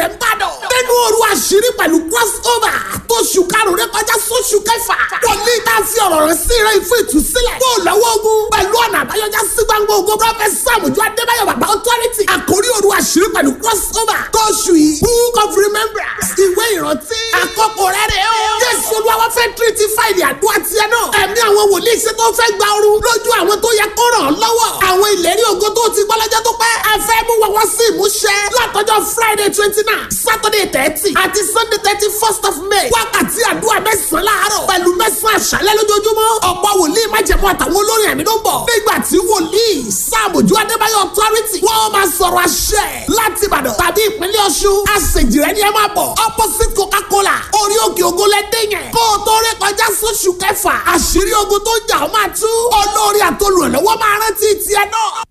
rẹ̀ ń bàdàn. nínú òru àṣírí pẹ̀lú crossover tó ṣù karùn-ún rẹ kọjá sóṣù kẹfà. wòlíì tá a fi ọ̀rọ̀ rẹ̀ sí rẹ̀ fún ìtúsílẹ̀. kó o lọ́wọ́ ogun pẹ̀lú ọ̀nà àbáyọjá sí gbangba ogun prọfẹ̀t sàmùjọ adébáyọ̀ bàbá authority. àkórí òru àṣírí pẹ̀lú crossover tó ṣù yìí book of remembrance ìwé ìrántí. àkókò rẹ̀ rẹ̀ o. jésù olúwa fẹ́ tírítì fáìlì àdúrà tiẹ̀ náà. ẹ̀mí àwọn wòlíì ṣe tó fẹ́ gba ooru lójú àwọn tó yẹ kó ràn án lọ́wọ́. àwọn ìlérí ògo tó ti gbọ́ lọ́jọ́ tó pẹ́. ẹ fẹ́ mú wọn wọ́n sí ìmúṣẹ. látọjọ́ friday twenty nine saturday thirty àti sunday thirty first of may. wákàtí àdúrà mẹ́sàn-án láàárọ̀ pẹ̀lú mẹ́sàn-án àṣálẹ́ lójoojúmọ́. ọ̀pọ̀ wòlíì májẹ̀mú àtàwọn olórin ẹ̀mí ló ń bọ̀. nígbà tí wòlíì sáàmùjú adébáyọ̀ authority wọ́n máa sọ̀rọ̀ àṣẹ láti ìbàdàn tàbí ìpínlẹ̀ ọ̀ṣun. àṣejì rẹ ni ẹ máa bọ̀. opposite coca-cola orí òkè ògo lẹ́dẹ̀ yẹn. kó o tó rí kọjá sóṣù kẹfà àṣírí ogun tó ń jà ọ́ máa tú. olórí àtolùrànlọ́wọ́ máa rántí tiẹ̀ náà.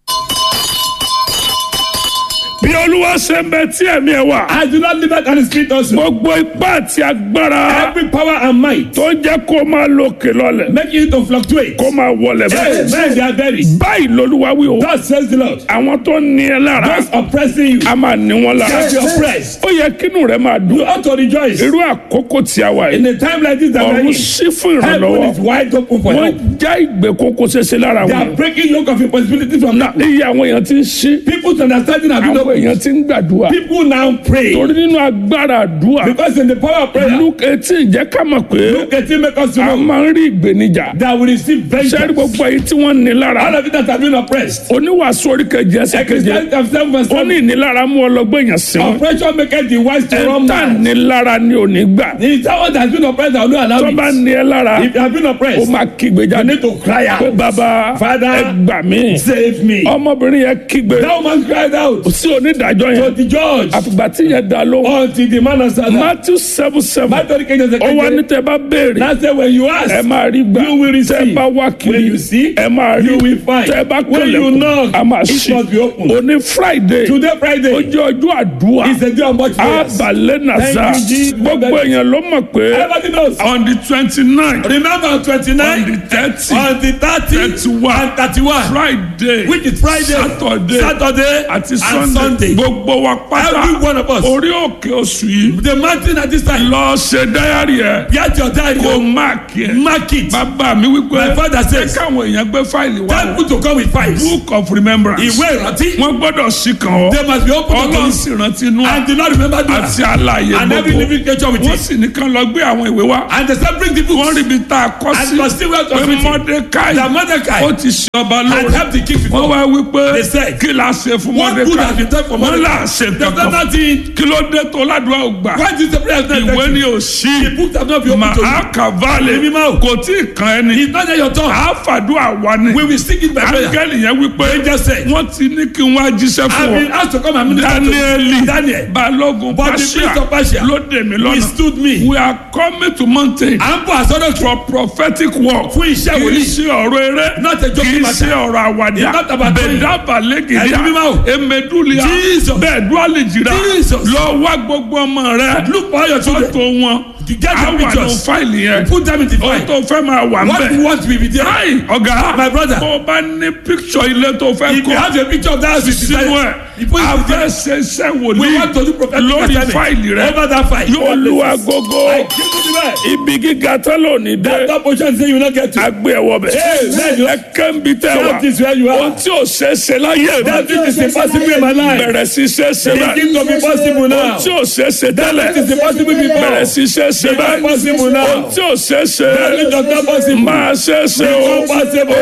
bí olúwa ṣe ń bẹ tí ẹ̀mí ẹ̀ wà. I do not live that kind of spirit also. gbogbo ipá àti agbára Every power and might tó ń jẹ́ kó máa lòkè lọ́lẹ̀ make you to fluctuate. kó máa wọlẹ̀ Hey, bẹ́ẹ̀. men they are buried. báyìí lolúwa wí o. God says the Lord. àwọn tó ní ẹ lára Those oppressing you, a máa ní wọn lára. shall be oppressed. ó yẹ kínú rẹ máa You dùn. ought to rejoice. irú àkókò tí a wà In yìí. a time like this that we're ọ̀run in, sí fún heaven ìrànlọ́wọ́. is wide open for wọ́n help. já ìgbèkùn kó ṣeéṣe lára They are wọn. breaking yoke of impossibility from now. iye àwọn èèyàn ti ń ṣí. People's understanding have been àwọn opened. èèyàn ti ń gbàdúrà. People now pray torí nínú agbára àdúrà. because in the power of prayer, luke eighteen jẹ́ ká mọ̀ pé look at him make us to a know máa ń rí ìgbénijà. that we receive sẹ́rí vengeance. gbogbo èyí tí wọ́n ní All lára. of it that have been oppressed. oníwàásù orí kejì ẹsẹ̀ keje. Christianity of seven verse ó ní seven. ìnilára mú ọlọ́gbọ́n èèyàn sí wọn. Oppression maketh the wise to run ẹ̀ńtà mad. nílára ni ò ní gbà. The someone that has been oppressed that will not allow tó bá it. ní ẹ lára If you have been ó oppressed, máa kígbe you jáde. need to cry pé out. bàbá Father, ẹ gbà mí. Save me. ọmọbìnrin yẹn kígbe That woman cried out sí onídàájọ́ to yẹn. the judge àfìgbà tí yẹn dá lóhùn. until the man answered her. matthew seven seven. Matthew kejì ọ̀sẹ̀ ó wá ní kejì. tẹ bá béèrè. Now say when you ask, ẹ máa rí gbà. You will receive. tẹ bá wá When kiri. you seek, ẹ máa rí. you will find. tẹ bá When you kẹlẹ̀kùn. knock, a máa it ṣí. must be open. òní friday. Today ó Friday jẹ́ ọjọ́ àdúrà. is a day of much prayers. abalẹ̀ nàza. Thank you, Jesus. gbogbo èèyàn ló mọ̀ pé. Everybody knows. on the twenty nine. Remember on on the twenty-nine, thirty. on the thirty, thirty-one. and thirty-one, friday. which is Friday, saturday. Saturday, àti and sunday. Sunday. gbogbo wa Every pátá. one of us. orí òkè oṣù yìí. The mountain at this time. lọ ṣe dáyàrí ẹ. Get your diary. kó máàkì ẹ. Mark it. bàbá mi wípé. My father says, káwọn èèyàn gbé fáìlì wá. Tell people to come with fives. book of remembrance. Ìwé ìrántí. wọ́n gbọ́dọ̀ sí kan ọ́. They must be open to ọlọ́run us. sì rántí inú And do not remember that. àti àlàyé And every gbogbo. living creature with wọ́n it. sì ní kán lọ gbé àwọn ìwé wá. And they said, bring the wọ́n books. rí ibi tá a kọ́ And sí. must still well to pé everything. mọ́dékáì That Mordecai ó ti ṣe ọba had lóore. helped the king wọ́n before. wá wípé They said, kí la ṣe fún What good has been mọ́dékáì. done for wọ́n là Mordecai? ṣe There's kankan. nothing. kí ló dé tó ládùúgbò ò gbà. Why did the prayer not ìwé effective? ni ò sí. The books have not been open to màá you. kàválẹ̀ Èmi máa ò. kò tí ì kan ẹni. It's not yet your turn. àá fàdúrà wa ni. We will stick it by prayer. áńgẹ́lì yẹn wípé Angel said, wọ́n ti ní kí n wá jíṣẹ́ I've fún been ọ. asked to come and minister to Danieli Daniel. balógun But the prince of Persia ló dè mí lọ́nà. withstood me. we are coming to mountain À ń bọ̀ àsọdọ̀ for prophetic work. fún iṣẹ́ kì í wòlíì. ṣe ọ̀rọ̀ eré. Not a kì joking í matter. ṣe ọ̀rọ̀ àwàdà. It's not about doing. bẹ̀dá Ẹ̀mí balẹ̀gìdíà. mímọ́ o. emedulia. Jesus. bẹ́ẹ̀ dúálì jìrà. Jesus. lọ wá gbogbo ọmọ rẹ. Look for all your children. fọ́tò wọn. You get àwọn your àlọ́ pictures. fáìlì yẹn. Put them in the ohun file. tó fẹ́ máa wà ń What you bẹ̀. want will be there. Ayi ọ̀gá. My brother. Bó o bá ní picture ilé tó fẹ́ If you kọ́. have a picture of that house, it's Sínú ẹ̀. You put it A in fẹ́ there. ṣe iṣẹ́ We wòlíì. want to do prophetic Lórí assignment. fáìlì rẹ. Over that file. Yóò lu agogo. I give you the word. Ibi gíga tẹ́lẹ̀ ò ní dé. That portion say you will not get to. Agbé ẹ̀wọ̀ bẹ̀. Amen. Ẹ kẹ́ńbi tẹ́ wà. That is where you Ohun are. tí ò ṣe é ṣe láyé That mi. which is impossible in my life. Bẹ̀rẹ̀ sí ṣe é ṣe bẹ́ẹ̀. Begin to be possible now. Ohun tí ò ṣe é ṣe tẹ́lẹ̀. That which is impossible before. Bẹ̀rẹ̀ sí ṣe é ṣe bẹ́ẹ̀. Become possible now. Ohun tí ò ṣe é ṣe. That which does not possible. Máa ṣe é ṣe o. Become possible.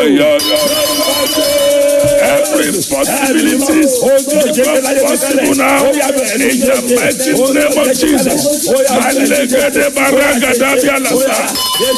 Oyoyo. Every possibility become possible now. In the mighty name of Jesus. Alẹ́gẹ́dẹ́ baragada bí alasa.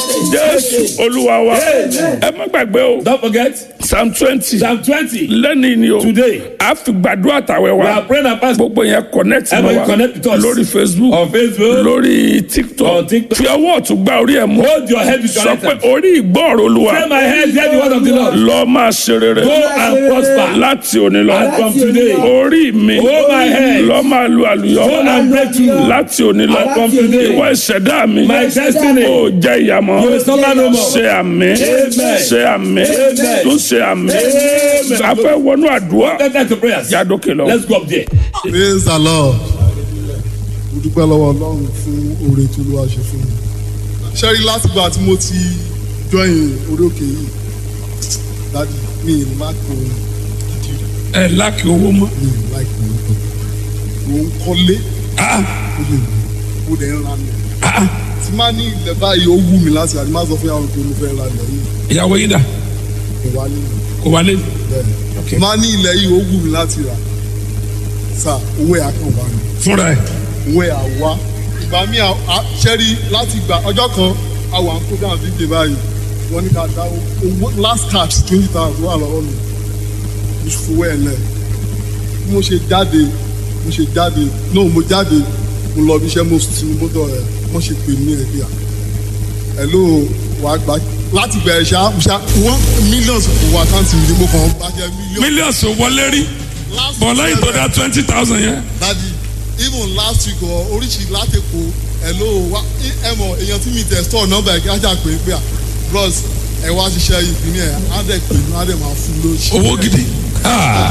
Jésù Olúwa wa. Ẹ má gbàgbé o. Don't forget Psalm twenty. Psalm twenty. Lẹ́ni ni o. Today A fi gbàdúrà tàwẹ̀ we are wa. praying and fasting Gbogbo yẹn connect mọ́ Everybody wa. connect with us. Lórí Facebook. on Facebook. Lórí TikTok. On TikTok. Fi ọwọ́ ọ̀tún gbá orí ẹ̀ mú. Hold your head with your Sọ right pé hand. orí ìgbọ́ọ̀rọ̀ Olúwa. Say my head, hear the word of the Lord. Lọ máa ṣe rere. Go and prosper. Láti òní lọ. And from today. Orí mi. Hold my head. Lọ máa lu àlùyọ. Go and break through. Láti òní lọ. And from today. Ìwọ ìṣẹ̀dá mi. My destiny. Ó jẹ́ ìyàmọ́. You will suffer no more. Ṣé àmì. Amen. Ṣé àmì. Amen. Tún ṣe àmì. Amen. A fẹ́ wọnú àdúrà. Let's get to prayers. Yádókè lọ. Let's go up there. praise the lord mo dúpẹ́ lọ́wọ́ ọlọ́run fún oore tó ló wá ṣe fún mi. ṣẹ́rí látìgbà tí mo ti join orí òkè yìí dádì mi ì má kó ìdí rẹ̀ ẹ láàkì owó mọ́. mi ì láì kó ìdí rẹ̀ mo ń kọ́lé Ah, ó lè mú mo dẹ̀ ń ra lẹ̀. ah, tí má ní ilẹ̀ báyìí ó wù mí láti àdé má sọ fún yàrá pé mo fẹ́ ra ilẹ̀ yìí ìyàwó yín dà kò wá nínú kò wálé. bẹ́ẹ̀ Okay. má ní ilẹ̀ yìí ó wù mí láti rà sà owó ẹ̀ á kàn wá mi. fúnra ẹ̀ owó ẹ̀ àwa ìgbà mi ṣẹ́rí láti gbà ọjọ́ kan àwọn àkókò àbíkè báyìí wọ́n ní ká dá owó last cash twenty thousand wà lọ́wọ́ mi mo sì fowó ẹ̀ lẹ̀ bí mo ṣe jáde mo ṣe jáde no mo jáde mo lọ bí iṣẹ́ mo sùn ní mọ́tò rẹ̀ wọ́n ṣe pè mí ẹ̀ bí i ẹ̀ ló wà á gbà láti bẹ̀rẹ̀ ṣá ṣá one million kò wọ àkáǹtì mi ni mo kàn bá jẹ́ million. mílíọ̀nù wọlé rí Last bọ̀ lẹ́yìn tó dá twenty thousand yẹn. dadi even last week ọ oríṣi látẹ̀kọ hello wa ẹ mọ èèyàn tí mi tẹ̀ store nọ́mbà ẹ̀ kí á jà pé pé à bros ẹ wá ṣiṣẹ́ ìpínlẹ̀ ẹ̀ á dẹ̀ pè mí á dẹ̀ máa fún lóṣù. owó gidi. Ah.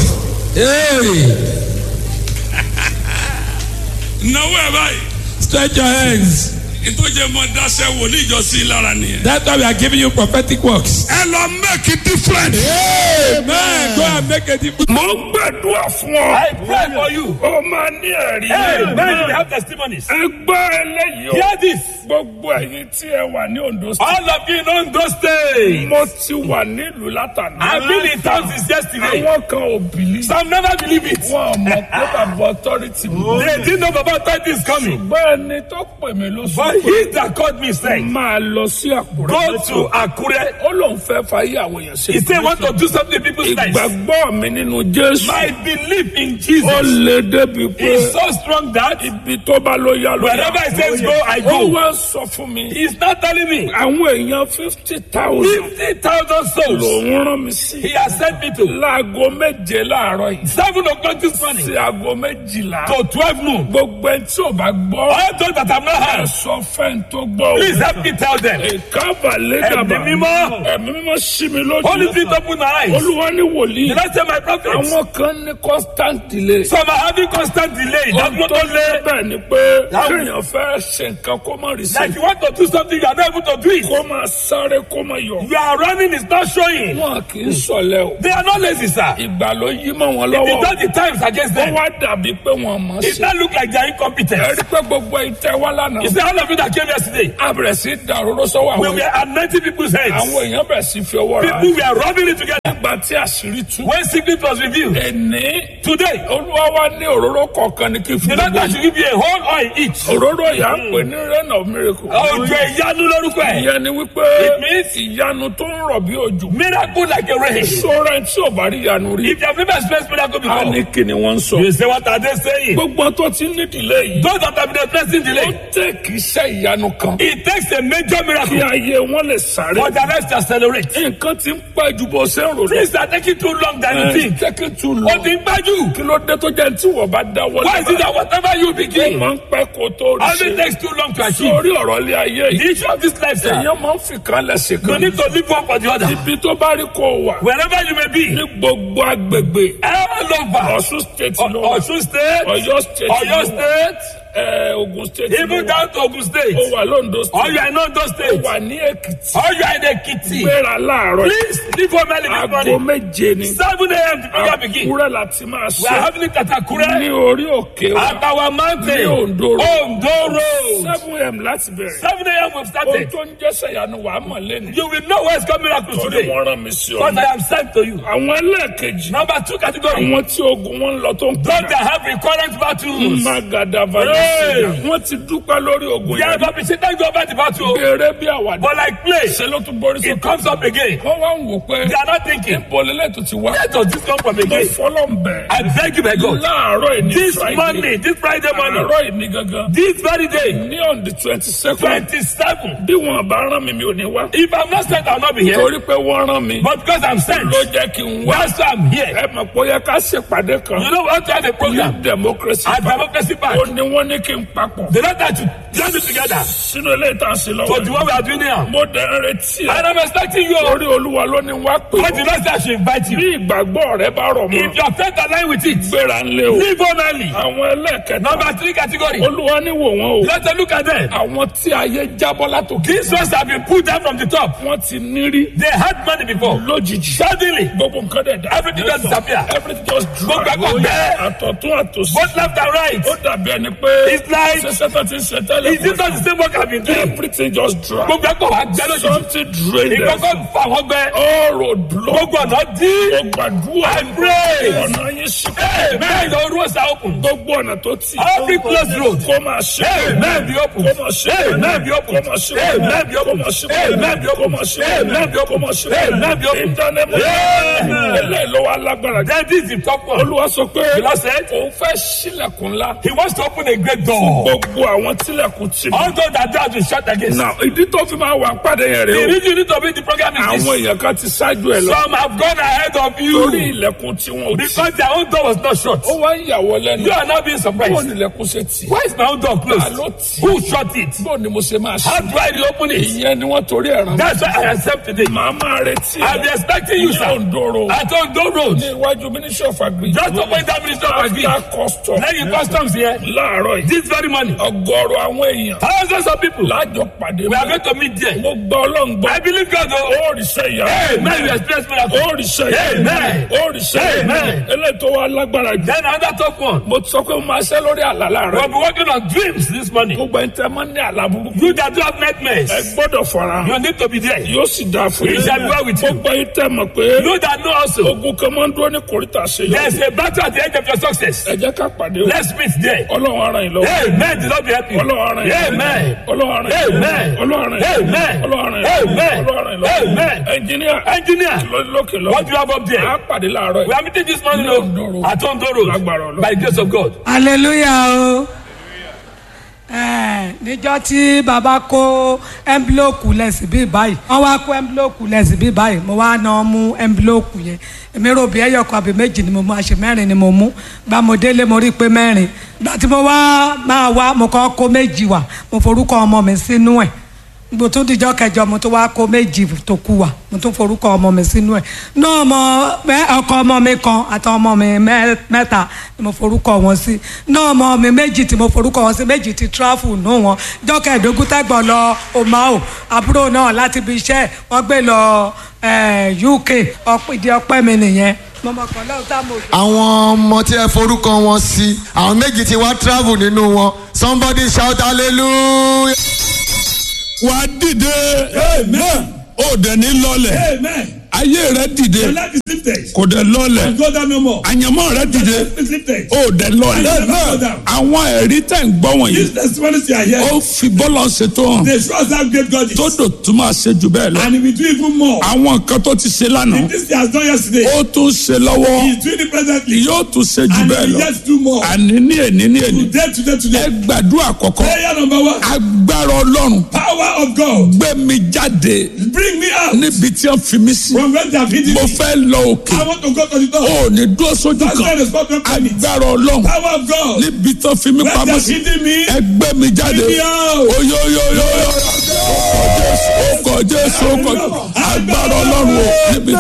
náwó ẹ báyìí. Stretch your hands. ìtọ́jẹ́ mọ dáṣẹ́ wòlíì ìjọsìn lára nìyẹn. That's why we are giving you prophetic works. ẹ lọ make a difference. Amen. Go and make a difference. mo ń gbàdúrà fún ọ. I pray for you. ó máa ní ẹ̀rí. Amen. You have testimonies. ẹ gbọ́ eléyìí o. Hear this. gbogbo ẹ̀yin tí ẹ wà ní Ondo State. All of you in Ondo State. mo ti wà nílùú látàná. I've been in town since yesterday. àwọn kan ò bìlí. Some never believe it. wọn ò mọ̀ pé bàbá authority mú. They didn't know about authority is coming. ṣùgbọ́n ẹni tó pè mí ló sọ But he that called me said, máa lọ sí Àkúrẹ́. Go to Akure. ó lóun fẹ́ fàyè àwọn èèyàn ṣe. He said, want to do something in people's lives. ìgbàgbọ́ mi nínú Jésù. My belief in ó Jesus lè débi pé is so strong that ibi tó bá ló yá ló wherever he says go, I ó go. wá sọ fún mi. He's not telling me. àwọn èèyàn fifty thousand 50,000 souls lòún rán mi sí. he has sent me to. láago méje láàárọ̀ yìí. 7 o'clock this morning sí aago méjìlá. to 12 noon. gbogbo ẹni tí ò bá gbọ́. All those that have not ẹ heard, sọ fẹ́ni tó gbọ́. o. please help me tell them. ìkábà lẹ́gàbà. Ẹ̀mí mímọ́. ẹ̀mí mímọ́ sí mi lójú. Holy Spirit open my eyes. olúwa ní wòlíì. Did I say my prophet? àwọn kan ní constant delay. Some are having constant delay. That's ohun not tó only. lé bẹ́ẹ̀ ni pé That- kéèyàn fẹ́ ṣe nǹkan kó má rí sí. Like you want to do something, you are not able to do it. kó máa sáré kó máa yọ. You are running, it's not showing. wọn kì í sọlẹ̀ o. They are not lazy, sir. ìgbà ló yí mọ́ wọn It's lọ́wọ́. not the times against wọ́n them. wá dàbí pé wọ́n mọ̀ It sí. not look like they are incompetent. ẹ rí pé gbogbo ìtẹ́ wá lánàá. You see, all of you that came yesterday, a bẹ̀rẹ̀ sí dàrúró sọ́wọ́ we àwọn were anointing people's heads. àwọn èèyàn bẹ̀rẹ̀ sí fi ọwọ́ ra. People were rubbing it together. nígbà tí àṣírí tú. When secret was revealed, ẹni today, olúwa wa ní òróró kọ̀ọ̀kan ní kí n the fún doctor gbogbo. should give you a whole oil each. òróró yà ń pè ní rain of miracle. Òjò ìyanu lórúkọ ẹ̀. ìyẹn ni wípé It means ìyanu tó ń rọ̀ bí òjò. miracle like a rain. sọ́ra tí ò bá rí ìyanu rí. If you have never experienced miracle a before, ní kí ni wọ́n ń sọ. you say, what are they saying? gbogbo tó ti ní ìdílé yìí. Those that have been experiencing ó delay, tẹ̀ kí iṣẹ́ ìyanu kan. it takes a major kí miracle ayé wọn lè sáré. for the rest to accelerate. nǹkan ti ń pẹ́ ju bó ṣe ń rò lọ. Things are taking too long than you think. tẹ́kí tún Ó lọ. ti ń gbájú. kí ló dé tó jẹ́ tí wọ́n bá dáwọ́ Why is it that whatever you ó begin, máa ń pẹ́ kó tó rí only ṣe. takes too long to achieve? sórí ọ̀rọ̀ ilé ayé The yìí. issue of this life, sir, èèyàn máa ń fi kan lẹ́sìn you kan. need to live one for the other. ibi tó bá rí kó o wà. Wherever you may be, ní gbogbo agbègbè. all over. Ọ̀ṣun state ló wà. Osun State, Ọ̀yọ́ state Oyo ló wà. State, ẹ, Ògùn state ló even wà. down to Ogun ó State, wà lóńdó or state. you are in Ondo ó State, wà ní Èkìtì. or you are in Ekiti. gbéra láàárọ̀. Please leave home early this aago morning. méje ni. 7 a.m. the program begin. Àkúrẹ́ la ti máa We are ṣe. having it at ní Akure, orí òkè wa. at our mountain, Ní Ondo Road. Ondo Road. seven am láti bẹ̀rẹ̀. 7 a.m. we've ohun started. tó ń jẹ́sẹ̀ yanu wà á mọ̀ lẹ́nu. You will know where it's coming miracle torí today. wọ́n rán mi sí Because ọ. I am sent to you. àwọn ẹlẹ́ẹ̀kejì. Number two category. àwọn tí ogun wọn ń lọ tó ń Those padà. that have recurrent battles. magada Hey! valẹ́sìlá. wọ́n ti dúpẹ́ lórí ogun They have yẹn. appreciated you over the battle. eré bí àwàdà. But like play, ṣe ló tún borí it sókè. comes up again. wọ́n wá ń wò pé. They are not thinking, bọ̀lẹ́lẹ̀ tó ti wá. where does this come from mo again? fọlọ́ ń bẹ̀. I beg you, my God. láàárọ̀ yìí ní This Friday. Monday, this Friday morning, àárọ̀ yìí ní gangan. this very day, ní ní on the twenty second twenty-seven. bí wọn bá rán mi mi ò ní wá. If I'm not sent, I'll not be here. torí pé wọ́n rán mi But because I'm sent, ló jẹ́ kí n wá. that's why I'm here. ẹ mọ̀ pé ó yẹ ká ṣèpàdé kan You know what to have a ní program democracy at Democracy Park. ó ní wọ́n ní kí n papọ̀ They don't have to join it together. sínú ilé ìtàn sí So the lọ́wọ́. one we are doing now. mo dẹ̀ ń retí ẹ. And I'm expecting you. torí olúwa ló ní wá pè But the ọ́. Lord said I should invite you. bí ìgbàgbọ́ rẹ bá rọ̀ mọ́ If your faith align with it, gbéra ń lé o. live on early. àwọn ẹlẹ́kẹ̀ẹ́ta Number three category. olúwa ní wò wọ́n o. Let's look at them. àwọn tí ayé jábọ́ látòkè. These ones have been put down from the top. wọ́n ti nírí They had money before. lójijì. Suddenly, gbogbo nǹkan dẹ̀ dá. Everything just disappear. everything just Gbogbo drag. ẹ̀kọ́ bẹ́ẹ̀. àtọ̀tún àtòsí. both left and right. ó dàbí ẹni pé. It's like- ṣẹṣẹ tó ti ń ṣe tẹ́lẹ̀. Is it not the same work I've been doing? everything just drag. Gbogbo ẹ̀kọ́ wa gbẹ́ lójijì. something drain them. Ìkọ́kọ́ fà wọ́n gbẹ. all road block. Gbogbo ọ̀nà dí. ó gbàdúrà. I pray. ọ̀nà yín sí. Amen. The roads are open. gbogbo ọ̀nà tó tì. Every closed road. kó máa ṣe. Amen. Be open. kó máa ṣe. Amen. Be open. kó máa ṣe. Amen. Be kó open. máa ṣe. Amen. Be kó open. máa ṣe. Amen. Be open. kó máa ṣe. Amen. Be open. ìdánimọ̀. Amen. eléyìí ló wá lágbára jù. Then this is the top one. olúwa sọ pé The Lord said, òun fẹ́ sílẹ̀kùn ńlá. He wants to open a great door. gbogbo àwọn tílẹ̀kùn tì mí. All those that doors will shut against. Now, ìdí tó fi máa wà pàdé yẹn The rèé o. reason you need to be the program is àwọn this. èèyàn kan ti ṣáájú ẹ lọ. Some have gone ahead of torí you ilẹ̀kùn tí wọn ò tì. because their own door was not shut. ó wá ń yàwọ́ lẹ́nu. You are not being bó surprised. ni ilẹ̀kùn ṣe tì. Why is my own door ta closed? ló tì. Who shut it? bó ni mo ṣe máa How ṣe. do I reopen it? ìyẹn ni wọ́n torí ẹ̀ rán. That's why I accept today. màá máa retí I'll be ẹ. expecting you, ní sir. Ondoro. At Ondo Road. ní iwájú ministry of agri. Just open that ministry of agri. after custom. Lẹ́yìn customs here. láàárọ̀ yìí. This very morning. ọgọ́rùn àwọn èèyàn. Thousands of people. lájọ pàdé We are mọ́. going to meet there. mo gbọ́ ọlọ́run gbọ́. I believe God. Oh, ó rí sẹ́ ìyá. Amen. We experience miracle. ó rí sẹ́ ìyá. Amen. ó rí sẹ́ ìyá. Amen. eléyìí tó wá lágbára jù. Then another top one. mo ti sọ pé mo máa ṣẹ́ lórí àlá láàárọ̀. We'll be working on dreams this morning. gbogbo ẹni tẹ́ máa ń ní àlá burúkú. You that do have nightmares. ẹ gbọ́dọ̀ fara You hàn. need to be there. yóò sì dáa fún It shall be well with you. gbogbo ẹni tẹ́ mọ̀ pé You that know also. ogun kan máa ń dúró ní kòríta ṣe There's yọ. a battle at the end of your success. ẹ jẹ́ ká pàdé o. Let's meet there. ọlọ́run ara yìí lọ́wọ́. Amen. The Lord be help you. ọlọ́run ara yìí lọ́wọ́. Amen. ọlọ́run ara yìí lọ́wọ́. Amen. ọlọ́run ara yìí lọ́wọ́. Amen. ọlọ́run ara yìí lọ́wọ́. Amen. ọlọ́run ara yìí lọ́wọ́. Amen. ẹnjìníà Engineer, lókè lọ. what do you have up a there? pàdé láàárọ̀ We yìí. are meeting this morning Ní Ondo oh, Road. at Ondo Road Lágbára Ọlọ́run. by the grace of God. hallelujah o ẹ níjọ́ tí baba kó ẹnbílòkù lẹsí bí báyìí wọ́n wá kó ẹnbílòkù lẹsí bí báyìí mo wá náà mú ẹnbílòkù yẹn èmi rò bí ẹyọkọ àbí méjì ni mo mú àṣẹ mẹ́rin ni mo mú gba mo délé mo rí i pé mẹ́rin gba tí mo wá máa wá mo kọ́ kó méjì wá mo forúkọ ọmọ mi sínú ẹ̀ mo tún dijọ́ kẹjọ mo tún wá kó méjì tó kù wá mo tún forúkọ ọmọ mi sínú ẹ̀ náà ọmọ mẹ- ọkọ ọmọ mi kan àti ọmọ mi mẹ- mẹ́ta ni mo forúkọ wọn sí náà ọmọ mi méjì tí mo forúkọ wọn sí méjì ti tráfù nù wọn jọ́kẹ̀ẹ́dógún tẹ́gbọ̀n lọ omao àbúrò náà láti ibi iṣẹ́ wọ́n gbé lọ eh, UK ọ̀pọ̀ ìdí ọpẹ́ mi nìyẹn mo mọ̀ kàn lọ́wọ́ tá mo jọ. àwọn ọmọ tí ẹ forúkọ wọn sí àwọn méjì tí wá travel nínú wọn somebody shout hallelujah. wà á dìde. ó dẹ̀ ní lọ́lẹ̀. Amen. ayé rẹ dìde. Your life is lifted. kò dẹ̀ lọ́lẹ̀. Go down no more. àyànmọ́ rẹ dìde. Life is lifted. ó dẹ̀ lọ́lẹ̀. Amen. àwọn ẹ̀rí tẹ̀ ń gbọ́ wọ̀nyí. These testimonies you are here, ó fi bọ́lọ̀ ṣètò hàn. they show us how great God is. tó dò tún máa ṣe jù bẹ́ẹ̀ lọ. And he will do even more. àwọn nǹkan tó ti ṣe lánàá. This he has done yesterday. ó tún ṣe lọ́wọ́. He is doing it presently. yóò tún ṣe jù And he bẹ́ẹ̀ will lọ. yet do more. àní ní èní ní èní. Today, today, ẹ today. gbàdúrà kọ̀kọ́. Prayer number one. agbára ọlọ́run Power of God. gbé mi jáde Bring me out níbi tí wọ́n fi mí sí. from where they have hidden mo me. fẹ́ lọ òkè. I want to go to the door. ó ní dúró sójú That's why kan. the spot of me. agbára ọlọ́run Power of God. níbi tí wọ́n fi mí Where they pamọ́ have sí. hidden me. ẹ gbé mi jáde. Bring me out. oyoyoyoyo. ó kọ jésù ó kọ jésù ó kọ jésù. agbára ọlọ́run o níbi